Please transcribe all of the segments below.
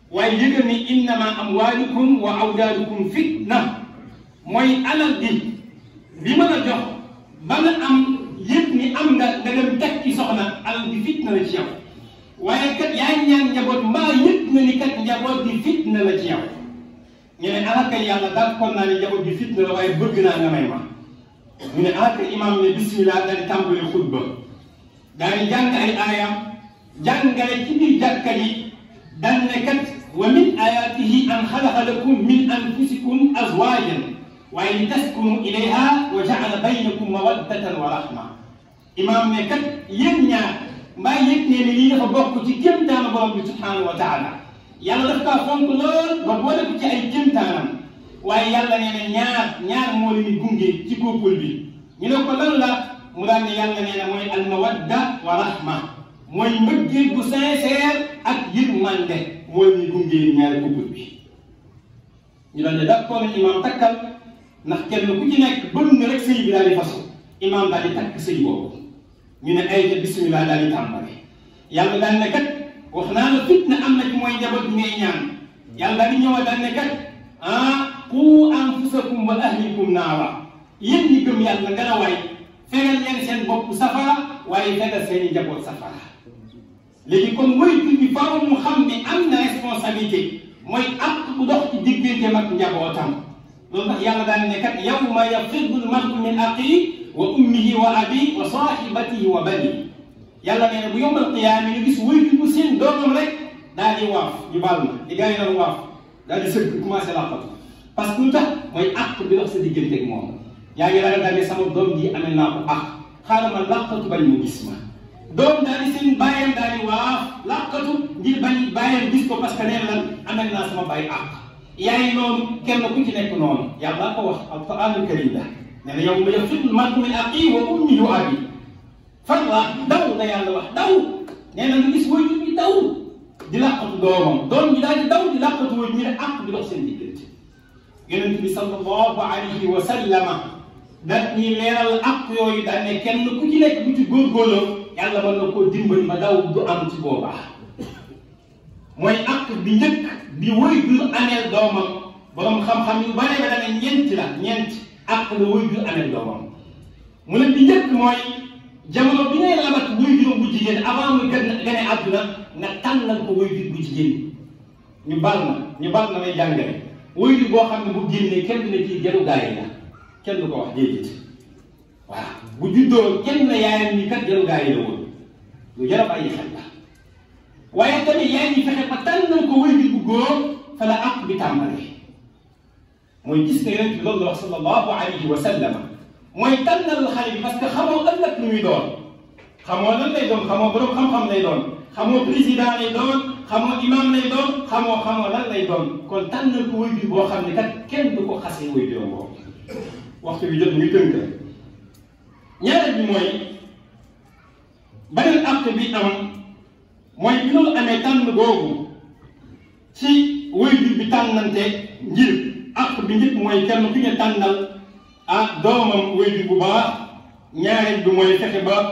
waaye yëgal ni innama amwaalukum wa awlaadukum fitna mooy alal bi bi ma la jox ba nga am yëpp ni am nga nga dem teg ci soxna alal bi fitna la ci yow waaye kat yaa ngi ñaan njaboot mbaa yëpp nga ni kat njaboot bi fitna la ci yow ñu ne ah kay yàlla d'accord naa ne njaboot bi fitna la waaye bëgg naa nga may ma ñu ne ah kay imaam ne bismillah daal di tàmbali xutba daal di jàng ay aayam jàngale ci biir jàkka yi daan ne kat wa min ayaatihi an xalaqa lakum min anfusikum azwaajan waaye li taskunu ilayha wa jaala baynakum mawaddatan wa rahma imaam ne kat yéen ñaar mbaa yëg ne ni lii dafa bokk ci kéemtaanu borom bi subhanahu wa taala yàlla daf kaa fonk lool ba boole ko ci ay kéemtaanam waaye yàlla nee na ñaar ñaar moo leen di gunge ci couple bi ñu ne ko lan la mu daan ne yàlla nee na mooy al mawadda wa rahma mooy mbëggeel bu sincère ak yërmande moo leen di gunge ñaari couple bi ñu daan ne d'accord nañ imaam takkal ndax kenn ku ci nekk bëgg nga rek sëy bi daal di fasu imaam daal di takk sëy boobu ñu ne ay ca bismillah daal di tàmbali yàlla daal ne kat wax naa la fitna am na ci mooy njaboot bi ngay ñaan yàlla daal di ñëwaat daal ne kat ah qu anfusakum wa ahlikum naara yéen ñi gëm yàlla nga la waay fegal leen seen bopp safara waaye fegal seen i njaboot safara léegi kon moytu bi faaw mu xam ne am na responsabilité mooy ak bu dox ci digganteem ak njabootam loolu tax yàlla daal ne kat yawma yafirru l-mar'u min axiihi wa ummihi wa abiihi wa saahibatihi wa baniihi yàlla nee na bu yombal qiyaama ñu gis wéy bu seen doomam rek daal di waaf ñu baal ma di gars yi doon waaf daal di sëgg commencé làqatu parce que lu tax mooy àq bi dox sa diggante ak moom yaa ngi ragal daal ne sama doom ji amee naa ko àq xaaral ma làqatu bañ mu gis ma doom daal di seen bàyyam daal di waaf làqatu ngir bañ bàyyam gis ko parce que nee lan amee naa sama bàyyi àq yaay noonu kenn ku ci nekk noonu yàlla ko wax alquranul karim la nee na yow ma yafirru l-mar'u min axiihi wa ummihi wa abiihi fan la daw la yàlla wax daw nee na nga gis waajur bi daw di làqatu doomam doom ji daal di daw di làqatu waajur ñu ne àq di dox seen diggante yonent bi sallallahu alayhi wa sallama daat ñuy leeral àq yooyu daal ne kenn ku ci nekk bu ci góorgóorloo yàlla mën na koo dimbali ba daw du am ci boobaa mooy àq bi njëkk bi waajur ameel doomam borom xam-xam yu bare ba da ne ñeenti la ñeent àq la waajur ameel doomam mu ne bi njëkk mooy jamono bi ngay labat waajur bu jigéen avant muy gën gane àdduna nga tànnal ko waajur bu jigéen ñu bal na ñu bal na may jàngale waajur boo xam ne bu génnee kenn du ne kii jaru gaa yi la kenn du ko wax déedéet waaw bu juddoo kenn na yaayam ni kat jaru gaa yi la woon lu jar a bàyyi xel la waaye tamit yaay ñi fexe ba tànnal ko waajur bu góor fa la àq bi tàmbalee mooy gis nga yonent bi loolu la wax sallallahu alayhi wa sallam mooy tànnal xale bi parce que xamoo ëllëg lu muy doon xamoo lan lay doon xamoo borom xam-xam lay doon xamoo président lay doon xamoo imam lay doon xamoo xamoo lan lay doon kon tànnal ko waajur boo xam ne kat kenn du ko xasee waajuram boobu waxtu bi jot muy tënk ñaareel bi mooy beneen acte bi am mooy bi loolu amee tànn googu ci waajur bi tànnante ngir acte bi njëkk mooy kenn fi nga tànnal ah doomam waajur bu baax ñaareel bi mooy fexe ba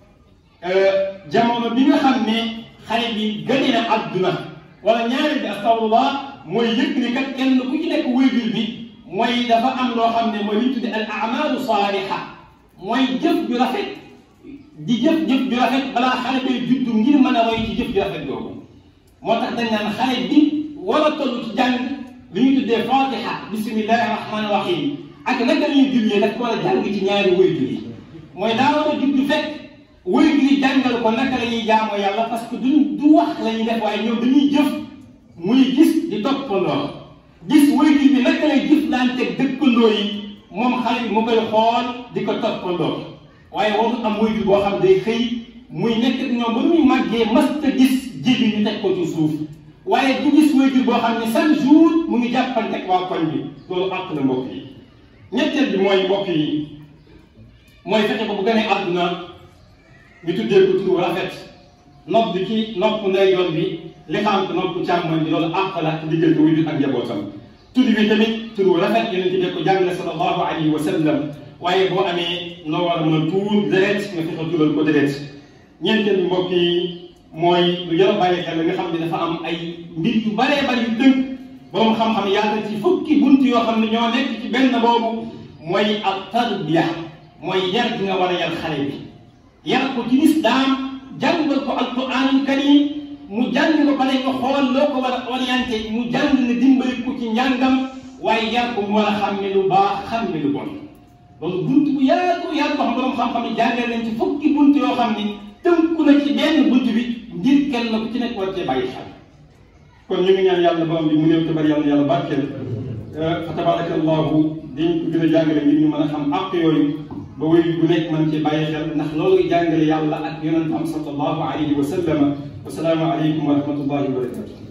jamono bi nga xam ne xale bi gane na àdduna wala ñaareel bi astafurlah mooy yëg ni kat kenn ku ci nekk waajur bi mooy dafa am loo xam ne mooy li ñu tuddee al amalu saaliha mooy jëf ju rafet di jëf jëf ju rafet balaa xale bay juddu ngir mën a roy ci jëf ju rafet googu moo tax dañ naan xale bi war a toll ci jàng li ñu tuddee fatiha bismillahi rahmani rahim ak naka la ñuy jullee daf ko war a jàng ci ñaari waajur yi mooy daa war a juddu fekk waajur yi jàngal ko naka la ñuy jaamoo yàlla parce que duñ du wax la ñuy def waaye ñoom dañuy jëf muy gis di toppandoo gis waajur bi naka lay jëflanteeg dëkkandoo yi moom xale bi mu koy xool di ko toppandoo waaye waru am waajur boo xam day xëy muy nekk ak ñoom ba muy màggee masta gis jibi ñu teg ko ci suuf waaye du gis waajur boo xam ne chaque jour mu ngi jàppanteeg waa koñ bi loolu àq na mbokk yi ñetteel bi mooy mbokk yi mooy fexe ba bu gënee àdduna ñu tuddee ko tur rafet nopp bi ci nopp ndeyjoor bi li xam te nopp càmmoñ bi loolu àq la ci diggante waajur ak njabootam tur bi tamit tur rafet yonent bi ko jàngale sallallahu alayhi wa sallam waaye boo amee noo war a mën a tuur deret nga fexe tuural ko deret ñeenteel bi mbokk yi mooy lu jar a bàyyi xel nga xam ne dafa am ay mbir yu baree bari yu tënk borom xam-xam yaatal ci fukki bunt yoo xam ne ñoo nekk ci benn boobu mooy ak tarbiya mooy yar gi nga war a yar xale bi yar ko ci lislaam jàngal ko alquranul karim mu jàng ko pare nga xool loo ko war a orienté mu jàng ne dimbali ko ci njàngam waaye yar ko mu war a xam ne lu baax xam ne lu bon loolu bunt bu yaatu yaatu boo xam borom xam-xam yi jàngal nañ ci fukki bunt yoo xam ni tënku na ci benn bunt bi ngir kenn ku ci nekk war cee bàyyi xel kon ñu ngi ñaan yàlla borom bi mu néew te bari yàlla yàlla barkeel fa tabaraka allahu dañ ko gën a jàngale ngir ñu mën a xam àq yooyu ba wéy bu nekk mën cee bàyyi xel ndax loolu jàngale yàlla ak yonent am sallallahu alayhi wa sallama wasalaamu aleykum wa rahmatullahi wa barakatuh